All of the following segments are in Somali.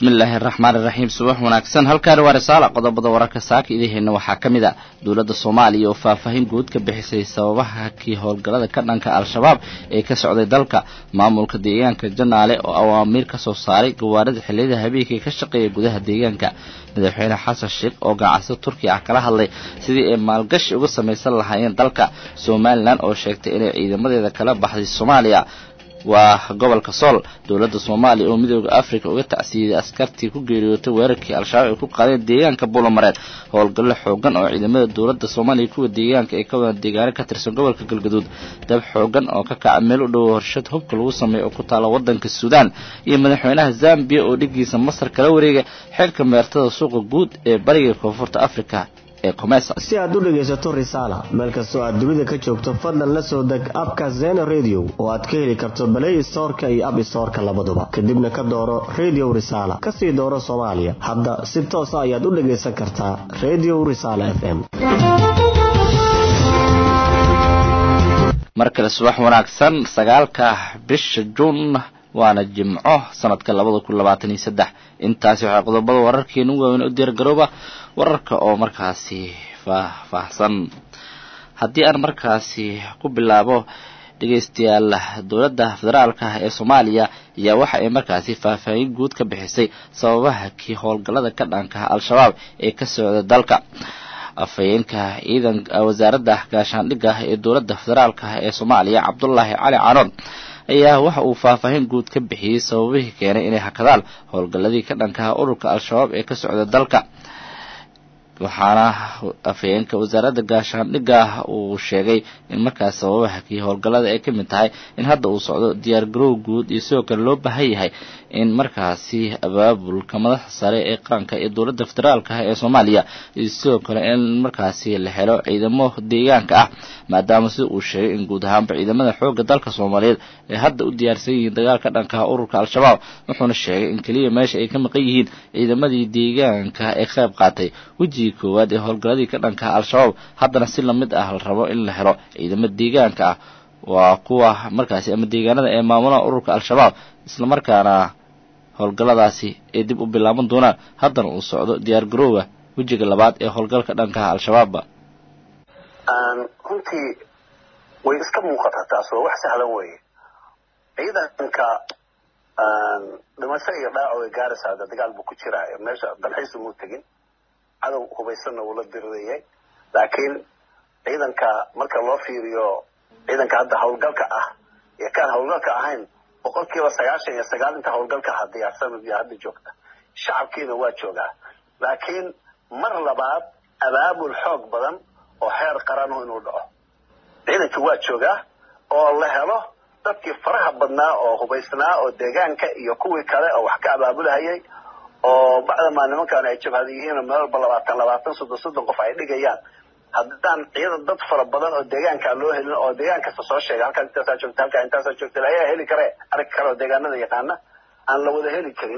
bismi illaahi araxmaan iraxiim subax wanaagsan halkaani waa risaala qodobada wararka saaka idaheenna waxaa ka mid a dowladda soomaaliya oo faahfaahin guud ka bixisay sababaha kii howlgallada ka dhanka al-shabaab ee ka socday dalka maamulka deegaanka janaale oo awaamiir ka soo saaray gawaarida xilliyada habeenkii ka shaqeeya gudaha deegaanka madaxweyne xasan sheekh oo ganacsada turkiya ah kala hadlay sidii ay maalgashi uga samaysan lahaayeen dalka somalilan oo sheegtay inay ciidamadeeda kala baxday soomaaliya waa gobolka sool dowladda soomaaliya oo midooda africa uga tacsiiyey askartii ku geeriyootay weerarkii al-shabaab ay ku qaadeen deegaanka buulamareed howlgallo xoogan oo ciidamada dowladda soomaaliya kuwa deegaanka ay ka wadaan deegaano ka tirsan gobolka galgaduud dab xoogan oo ka kaca meel u dhowo horshad hubka lagu sameeyo oo ku taala waddanka suudaan iyo madaxweynaha zambiya oo dhigiisa masar kala wareegay xeerka meertada suuqa guud ee bariga koonfurta africa si aad u dhegaysato risaala meel kastoo aad dunida ka joogto fadlan la soo deg abka zena radio oo aad ka heli karto balay storka iyo ab storka labaduba kadibna ka dooro radio risaala kasii dooro soomaaliya hadda si toosa ayaad u dhagaysan kartaa radio risaala f m mar kale subax wanaagsan sagaalka bisha juun waana jimco sanadka labada kun labaatan iyo saddex intaasi waxaa qodobada wararkeenu waaweyn u diyaargarooba wararka oo markaasi faahfaahsan haddii aan markaasi ku bilaabo dhegaystayaal dowladda federaalka ee soomaaliya ayaa waxa ay markaasi faahfaahin guud ka bixisay sababaha kii howlgallada ka dhankaha al-shabaab ee ka socda dalka afhayeenka ciidan wasaaradda gaashaandhigga ee dowladda federaalka ee soomaaliya cabdulaahi cali canood ayaa waxa uu faahfaahin guud ka bixiyey sababihii keenay inay hakadaan howlgalladii ka dhankaha ururka al-shabaab ee ka socda dalka waxaana afhayeenka wasaaradda gaashaandhigga uu sheegay in markaas sababaha kii howlgallada ay ka mid tahay in hadda uu socdo diyaar garow guud iyo sidoo kale loo baahan yahay in markaasi abaabulka madaxda sare ee qaranka iyo dowladda federaalka ah ee soomaaliya iyo sidoo kale in markaasi la helo ciidamo deegaanka ah maadaama sida uu sheegay in guud ahaanba ciidamada xoogga dalka soomaaliyeed ay hadda u diyaarsan yihiin dagaalka dhankaha ururka al-shabaab wuxuuna sheegay in keliya meesha ay ka maqan yihiin ciidamadii deegaanka ee qayb qaatay wejigii koowaad ee howlgalladii ka dhankaha al-shabaab haddana si lamid ah la rabo in la helo ciidamo deegaanka ah waa kuwa markaasi ama deegaanada ee maamulaha ururka al-shabaab islamarkaana howlgalladaasi ay dib u bilaaban doonaan haddana uu socdo diyaar garoowa wejiga labaad ee howlgalka dhankaha al-shabaabba runtii way iska muuqataa taas waa wax sahlan weeye ciidanka dhimasho iyo dhaaco way gaaraysaa dagaal buu ku jiraa meesha dalxiis umuu tegin cadow hubaysanna wuu la dirirayay laakiin ciidanka marka loo fiiriyo ciidanka hadda howlgalka ah iyo kaan howlgalka ahayn boqol kiiba sagaashan iyo sagaal inta howlgalka aha diyaarsan iyo hadda joogta shacabkiina waa joogaa laakiin mar labaad abaabul xoog badan oo xeer qaranu inuu dhaco ciidankii waa joogaa oo la helo dadkii faraha badnaa oo hubaysnaa oo deegaanka iyo kuwii kale oo wax ka abaabulahayay oo bacdamaa nimankaan ay jabhada yihiin meel walba labaatan labaatan soddon soddon qof ay dhigayaan haddaan ciidan dad fara badan oo deegaankaa loo helin oo deegaan kasta soo sheega halkaas intaasaa joogta halkaa intaasaa joogta ayaa heli kare arag kale oo deegaanada yaqaana aan la wada heli karin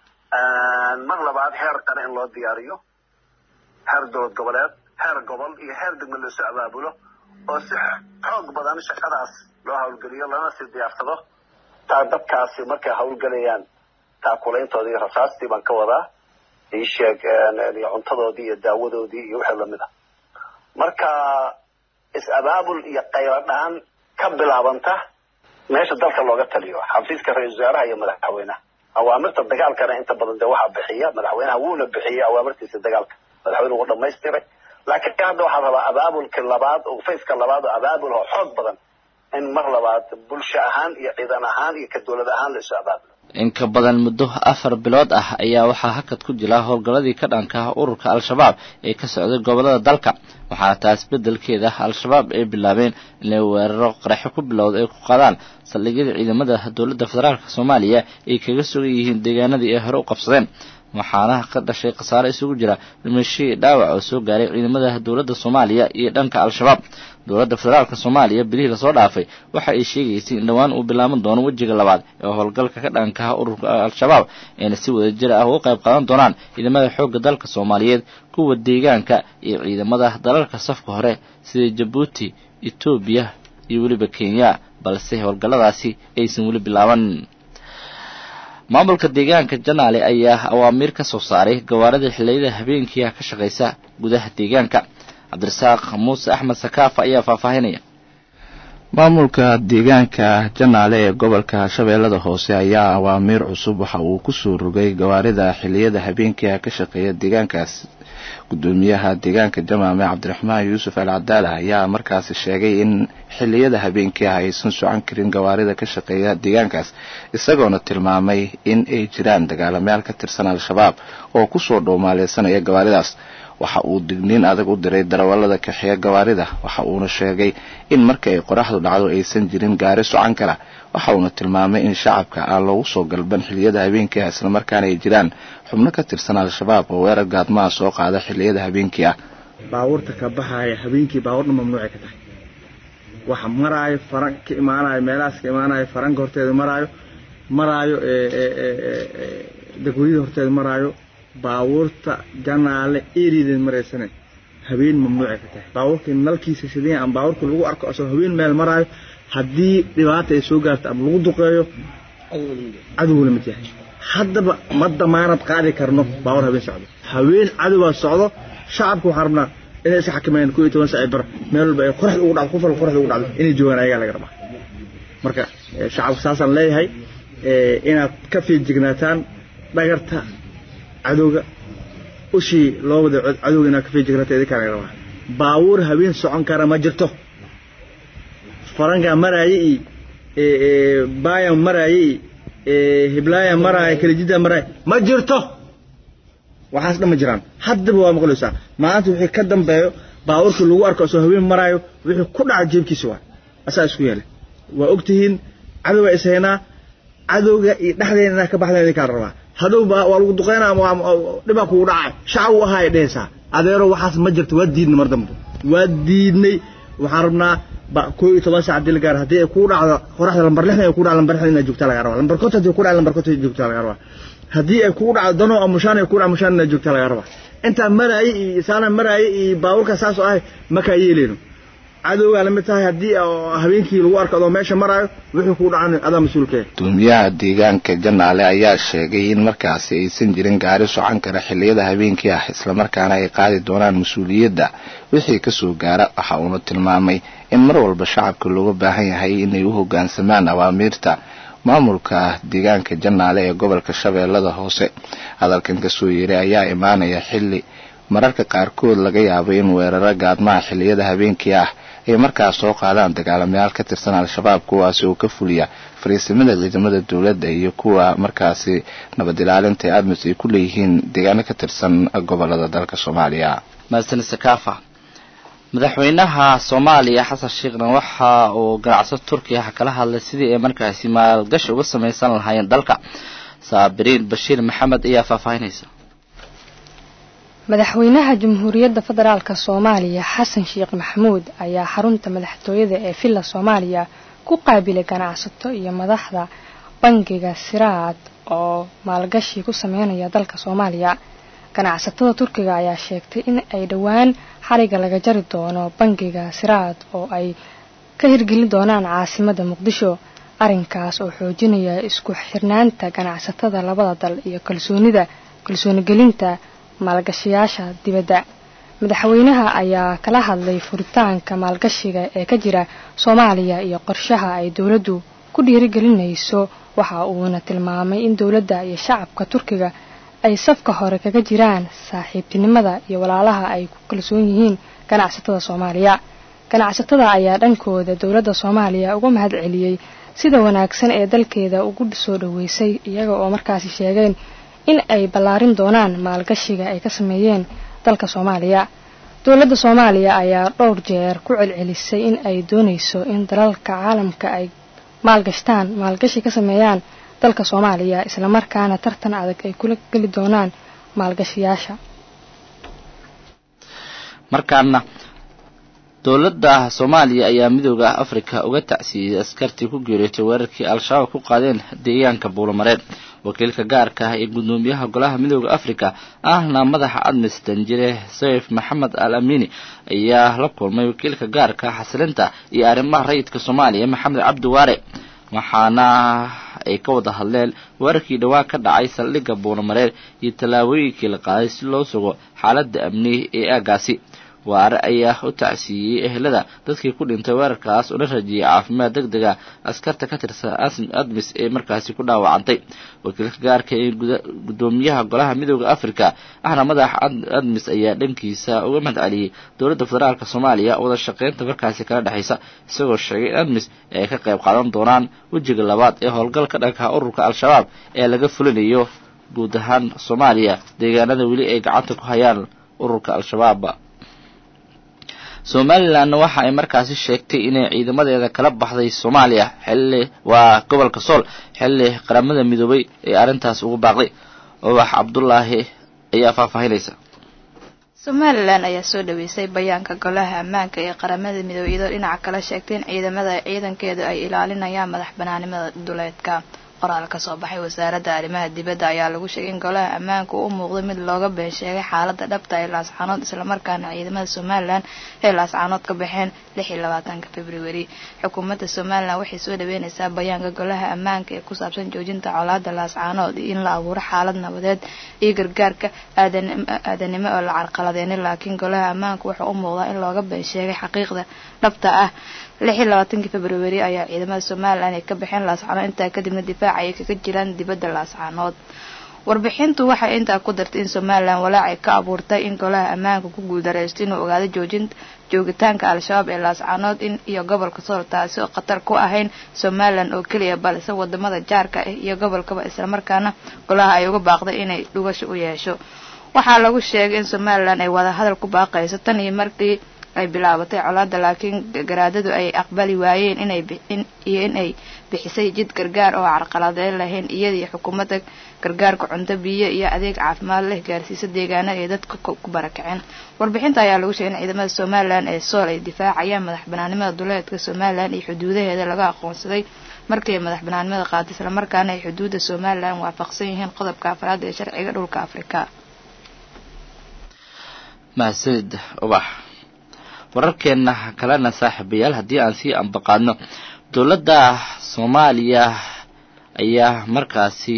mar labaad heer qare in loo diyaariyo heer dowlad goboleed heer gobol iyo heer degme loosoo abaabulo oo si xoog badan shaqadaas loo hawlgeliyo lana sii diyaarsado taa dadkaasi markay hawlgelayaan taakulayntoodii iyo rasaastii baan ka wadaa iisheeg iyo cuntadoodii iyo daawadoodii iyo wixii lamid a marka is-abaabul iyo qaylo dhaan ka bilaabanta meesha dalka looga taliyo xafiiska ra-isul wasaaraha iyo madaxweynaha awaamirta dagaalkana inta badan dee waxaa bixiya madaxweynaha wuuna bixiyay awaamirtiisa dagaalka madaxweyne wuu dhamaystiray laakiin hadda waxaa rabaa abaabulka labaad oo fayska labaad oo abaabul oo xoog badan in mar labaad bulsho ahaan iyo ciidan ahaan iyo ka dowlad ahaan la isu abaabulo in ka badan muddo afar bilood ah ayaa waxaa hakad ku jira howlgalladii ka dhanka ah ururka al-shabaab ee ka socday gobollada dalka waxaana taas beddelkeeda al-shabaab ay bilaabeen inay weeraro qaraxyo ku bilowda ay ku qaadaan saldhigyada ciidamada dowladda federaalk soomaaliya ay kaga sugan yihiin deegaanadii ay hore u qabsadeen waxaana ka dhashay khasaare isugu jira dhimashii dhaawac oo soo gaaray ciidamada dowladda soomaaliya iyo dhanka al-shabaab dowladda federaalka soomaaliya bilihii lasoo dhaafay waxa ay sheegaysay in dhowaan uu bilaaban doono wejiga labaad ee howlgalka ka dhankaha ururka al-shabaab ayna si wada jir ah uga qayb qaadan doonaan ciidamada xoogga dalka soomaaliyeed kuwa deegaanka iyo ciidamada dalalka safka hore sida jabuuti etoobiya iyo weliba kenya balse howlgalladaasi aysan weli bilaaban maamulka deegaanka janaale ayaa awaamiir ka soo saaray gawaarida xilliyada habeenkiiah ka shaqaysa gudaha deegaanka cabdirasaaq muuse axmed sakaafa ayaa faahfaahinaya maamulka deegaanka janaale ee gobolka shabeellada hoose ayaa awaamiir cusub waxa uu kusoo rogay gawaarida xilliyada habeenkiiah ka shaqeeya deegaankaas gudoomiyaha deegaanka jamaame cabdiraxmaan yuusuf al cadaala ayaa markaasi sheegay in xilliyada habeenkii ah aysan socon karin gawaarida ka shaqeeya deegaankaas isagoona tilmaamay in ay jiraan dagaalamayaal ka tirsan al-shabaab oo kusoo dhowmaaleysanaya gawaaridaas waxa uu digniin adag u diray darawallada kaxeeya gawaarida waxa uuna sheegay in marka ay qoraxdu dhacdo aysan jirin gaari socan kara waxa uuna tilmaamay in shacabka aan loogu soo galban xilliyada habeenkii ah islamarkaana ay jiraan xubno ka tirsan al-shabaab oo weerar gaadmaha soo qaada xilliyada habeenkii ah baabuurta ka baxaaya habeenkii baabuurna mamnuucay ka tahay waxa maraayo faran ka imaanayo meelahaas ka imaanayo faranka horteeda maraayo maraayo degweyada horteeda maraayo baabuurta janaale erideed maraysane habeen mamnuucay ka tahay baabuurkii nalkiisa sideen ama baabuurkii lagu arko asoo habeen meel maraayo haddii dhibaata ay soo gaarto ama lagu duqeeyo cadowga lamid yahay haddaba ma damaanad qaadi karno baabuur habeen socdo habeen cadowbaa socdo shacabka waxaan rabnaa inay iska xakameeyaan koo iyo toban saaci bar meel walba ay qoraxda ugu dhacdo qof walba qoraxda ugu dhacdo inay joogaan ayagaa laga rabaa marka shacabka saasaan leeyahay inaad ka fiijignaataan dhagarta cadowga ushii loo wada cadowga inaad ka fiijignaataan idinkaa laga rabaa baabuur habeen socon kara ma jirto farankaa maraaye iyo baayan maraaye iyo hiblaaya maraaye kalijida maraaye ma jirto waxaas dhan ma jiraan haddaba waa maqlaysaa maanta wixii ka dambeeyo baabuurkii lagu arko asoo haween maraayo wixii ku dhaca jeebkiisa waa asaa isku yeelay waa ogtihiin cadowga is haynaa cadowga iyo dhexdeena inaa ka baxdeen idinkaa rabaa hadow waa lagu duqeynaa ama dhibaa kugu dhacay shacab u ahaa dhehaysaa adeero waxaas ma jirto waa diidnay mar dambe waa diidnay waxaan rabnaa koo iyo toban saac hadii la gaaro haddii ay kuu dhacdo qoraxda lambar lixdan ay kuu dhacdo lambar lixdan inaad joogtaa laga rabaa lambar konton haddii ku dhacdo lambar konton joogtaa laga rabaa haddii ay kugu dhacdo dano ama mushaan ay ku dhacdo mushaan inaad joogtaa laga rabaa intaa maraaye iyo saana maraaye iyo baabuurka saas oo ah makaa yeeleyno cadowgaa lamid tahay haddii habeenkii lagu arko adoo meesha maraayo wixii kuu dhacan adaa mas-uulkee gudoomiyaha deegaanka janaale ayaa sheegay in markaasi aysan jirin gaari socan kara xilliyada habeenkii ah islamarkaana ay qaadi doonaan mas-uuliyadda wixii kasoo gaara waxa uuna tilmaamay in mar walba shacabka looga baahan yahay inay u hoggaansamaan awaamiirta maamulka deegaanka janaale ee gobolka shabeellada hoose hadalkan kasoo yeeray ayaa imaanaya xilli mararka qaarkood laga yaabo in weeraro gaadmaha xilliyada habeenkii ah ay markaas soo qaadaan dagaalamayaal ka tirsan al-shabaab kuwaasi oo ka fuliya fariisimada ciidamada dowladda iyo kuwa markaasi nabad ilaalinta ee admis ay ku leeyihiin deegaano ka tirsan gobolada dalka soomaaliya mahadsanid sakaafa madaxweynaha soomaaliya xasan sheekhna waxa uu ganacsato turkiya kala hadlay sidii ay markaasi maalgashi uga samaysan lahaayeen dalka saabiriin bashiir maxamed ayaa faahfaahinaysa madaxweynaha jamhuuriyadda federaalk soomaaliya xasan sheekh maxamuud ayaa xarunta madaxtooyada ee villa soomaaliya ku qaabilay ganacsato iyo madaxda bangiga siraad oo maalgashi ku sameynaya dalka soomaaliya ganacsatada turkiga ayaa sheegtay in ay dhowaan xariga laga jari doono bangiga siraad oo ay ka hirgelin doonaan caasimada muqdisho arrinkaas oo xoojinaya isku xirnaanta ganacsatada labada dal iyo kalsoonida kalsoonigelinta maalgashiyaasha dibadda madaxweynaha ayaa kala hadlay furitaanka maalgashiga ee ka jira soomaaliya iyo qorshaha ay dowladdu ku dhiirigelinayso waxa uuna tilmaamay in dowladda iyo shacabka turkiga ay safka hore kaga jiraan saaxiibtinimada iyo walaalaha ay ku kalsoon yihiin ganacsatada soomaaliya ganacsatada ayaa dhankooda dowladda soomaaliya uga mahad celiyey sida wanaagsan ee dalkeeda ugu soo dhoweysay iyaga oo markaasi sheegeen in ay ballaarin doonaan maalgashiga ay ka sameeyeen dalka soomaaliya dowladda soomaaliya ayaa dhowr jeer ku celcelisay in ay doonayso in dalalka caalamka ay maalgashtaan maalgashi ka sameeyaan dalka soomaaliya islamarkaana tartan adag ay kula geli doonaan maalgashiyaasha markaana dowladda soomaaliya ayaa midooda afrika uga tacsiiyey askartii ku geeriyootay weerarkii al-shabaab ku qaadeen deegaanka buulamareed wakiilka gaarka ah ee gudoomiyaha golaha midooda afrika ahna madaxa admis danjire sayf maxamed al amini ayaa la kulmay wakiilka gaarka xasilinta iyo arrimaha rayidka soomaaliya maxamed cabdi waare waxaana ay ka wada hadleen weerarkii dhowaan ka dhacay saldhigga buunamareer iyo tallaabooyinkii la qaaday si loo sugo xaaladda amni ee aagaasi waare ayaa u tacsiiyey ehelada dadkii ku dhintay weerarkaas una rajiyey caafimaad deg dega askarta ka tirsan admis ee markaasi ku dhaawacantay wakiilka gaarka ee guddoomiyaha golaha midooda africa ahna madaxa admis ayaa dhankiisa uga mahad celiyey dowladda federaalk soomaaliya wada shaqeynta markaasi kala dhexaysa isagoo sheegay in admis ay ka qayb qaadan doonaan wejiga labaad ee howlgalka dhanka ururka al-shabaab ee laga fulinayo guud ahaan soomaaliya deegaanada weli ay gacanta ku hayaan ururka al-shabaab somalilanna waxa ay markaasi sheegtay inay ciidamadeeda kala baxday soomaaliya xilli waa gobolka sool xilli qaramada midoobay ee arrintaas ugu baaqday ubax cabdulaahi ayaa faahfaahinaysa somalilan ayaa soo dhaweysay bayaanka golaha ammaanka ee qaramada midoobey iyadoo dhinaca kale sheegtay in ciidamada ciidankeedu ay ilaalinayaan madax banaanimada duleedka qoraal ka soo baxay wasaaradda arrimaha dibadda ayaa lagu sheegay in golaha ammaanka u muuqday mid looga been sheegay xaaladda dhabta ee laascaanood islamarkaana ciidamada somalilan ee laascaanood ka baxeen lix iyo labaatanka februari xukuumadda somalilan waxay soo dhaweyneysaa bayaanka golaha ammaanka ee ku saabsan joojinta colaada laascaanood iyo in la abuuro xaalad nabadeed iyo gargaarka aadanimo oo la carqaladeenay laakiin golaha ammaanka wuxuu u muuqdaa in looga been sheegay xaqiiqda dhabta ah lix iyo labaatankii februari ayaa ciidamada somalilan ay ka baxeen laascaanood intaa kadibna difaaca ay kaga jiraan dibadda laascaanood warbixintu waxay intaa ku dartay in somalilan walaacay ka abuurtay in golaha ammaanka ku guuldareysto inuu ogaado joojinta joogitaanka al-shabaab ee laascaanood in iyo gobolka sool taasi oo khatar ku ahayn somalilan oo keliya balse wadamada jaarka ah iyo gobolkaba islamarkaana golaha ay uga baaqday inay dhugasho u yeesho waxaa lagu sheegay in somalilan ay wada hadal ku baaqayso tan iyo markii ay bilaabatay colaada laakiin garaadadu ay aqbali waayeen inay iyo in ay bixisay jid gargaar oo carqaladeyn lahayn iyadii xukuumadda gargaarka cunto biyo iyo adeeg caafimaad leh gaarsiisa deegaanada ay dadka ku barakaceen warbixinta ayaa lagu sheegay in ciidamada somalilan ee sool ay difaacayaan madax banaanimada duleedka somalilan iyo xuduudaheeda laga aqoonsaday markii ay madax banaanimada qaaday islamarkaana ay xuduudda somalilan waafaqsan yihiin qodobka afraad ee sharciga dhulka afrika mahadsanid ubax wararkeena kalena saaxiibayaal haddii aan sii ambaqaadno dowladda soomaaliya ayaa markaasi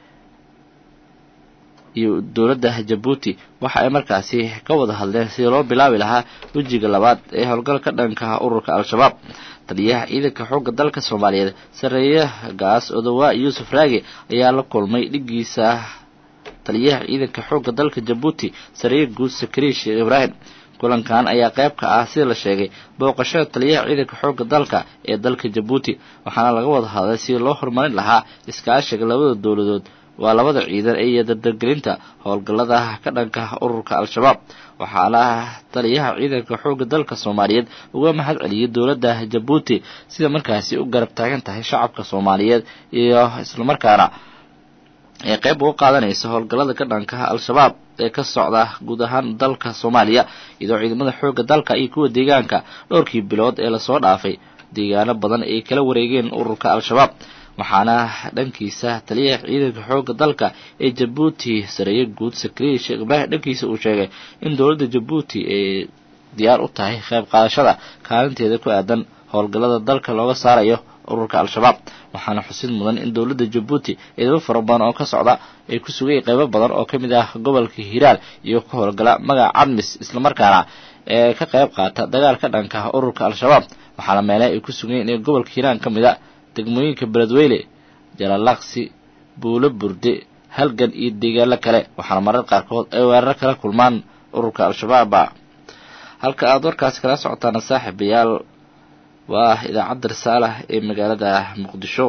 iyo dowladda jabuuti waxa ay markaasi ka wada hadleen sidii loo bilaabi lahaa wejiga labaad ee howlgalka dhanka ururka al-shabaab taliyaha ciidanka xoogga dalka soomaaliyeed sareeyagaas odowaa yuusuf raage ayaa la kulmay dhigiisa taliyaha ciidanka xoogga dalka jabuuti sareeye guud sakariin sheekh ibraahim kulankan ayaa qayb ka ah sida la sheegay booqashada taliyaha ciidanka xoogga dalka ee dalka jabuuti waxaana laga wada hadlay sidii loo horumarin lahaa iskaashiga labada dowladood waa labada ciidan iyo dardargelinta howlgallada ka dhanka ururka al-shabaab waxaana taliyaha ciidanka xoogga dalka soomaaliyeed uga mahad celiyay dowladda jabuuti sida markaasi u garab taagan tahay shacabka soomaaliyeed iyo islamarkaana ee qayb uga qaadanaysa howlgallada ka dhanka al-shabaab ee ka socda guud ahaan dalka soomaaliya iyadoo ciidamada xoogga dalka iyo kuwa deegaanka dhowrkii bilood ee lasoo dhaafay deegaano badan ay kala wareegeen ururka al-shabaab waxaana dhankiisa taliyaha ciidanka xoogga dalka ee jabuuti sareeye guud sakariya sheekh ibraahim dhankiisa uu sheegay in dowladda jabuuti ay diyaar u tahay qayb qaadashada kaalinteeda ku aadan howlgallada dalka looga saarayo ururka al-shabaab waxaana xusid mudan in dowladda jabuuti ciidamo fara badan oo ka socda ay ku sugayay qaybo badan oo ka mid ah gobolka hiiraal iyo ka howlgala magaca cadmis islamarkaana ee ka qayb qaata dagaal ka dhanka ururka al-shabaab waxaana meelaha ay ku sugayeen ee gobolka hiiraan ka mid a degmooyinka beledweyne jalalaqsi buulo burde halgan iyo deegaano kale waxaana marar qaarkood ay weeraro kala kulmaan ururka al-shabaaba halka aada warkaasi kala socotaana saaxiibayaal waa idaacadda risaalah ee magaalada muqdisho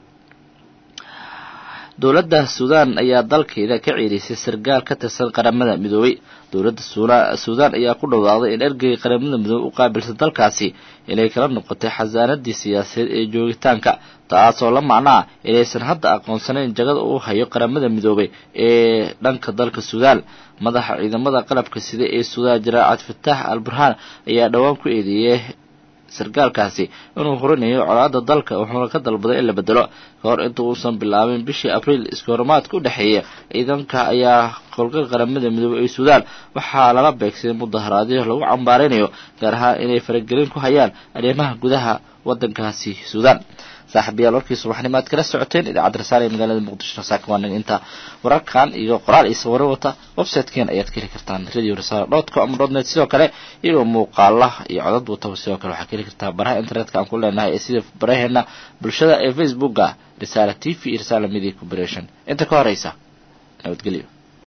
dowladda suudaan ayaa dalkeeda ka ciirisay sargaal ka tirsan qaramada midoobay dowladda suudaan ayaa ku dhowaaday in ergeyga qaramada midoobey u qaabilsan dalkaasi inay kala noqotay xasaanadii siyaasadeed ee joogitaanka taasoo la macnaa inaysan hadda aqoonsanayn jagada uu hayo qaramada midoobay ee dhanka dalka suudaan madaxa ciidamada qalabka sida ee suudaan jaraacad fataax al burhaan ayaa dhowaan ku eedeeyey sargaalkaasi inuu horinayo colaada dalka wuxuuna ka dalbaday in la bedelo ka hor inta uusan bilaabin bishii abriil iskahorimaadka u dhexeeya ciidanka ayaa howlgalka qaramada midoobey ee suudaan waxaa lala beegsaday mudaharaadyo lagu cambaaraynayo gaar ahaan inay faragelin ku hayaan arrimaha gudaha waddankaasi suudaan saaxiibayaal warkii subaxnimo aad kala socoteen idaacadda rasaale ee magaalada muqdisho saakawaanig inta wararkan iyo qoraal iyo sawiro wata website-keen ayaad ka heli kartaan radio risale dot com ama dot net sidoo kale iyagoo muuqaala iyo codad wataba sidoo kale waxaad ka heli kartaa baraha internetka aan ku leenahay ee sida baraheena bulshada ee facebooka risaale t v iyo risaale media corporation inta ka horeysa nabadgelyo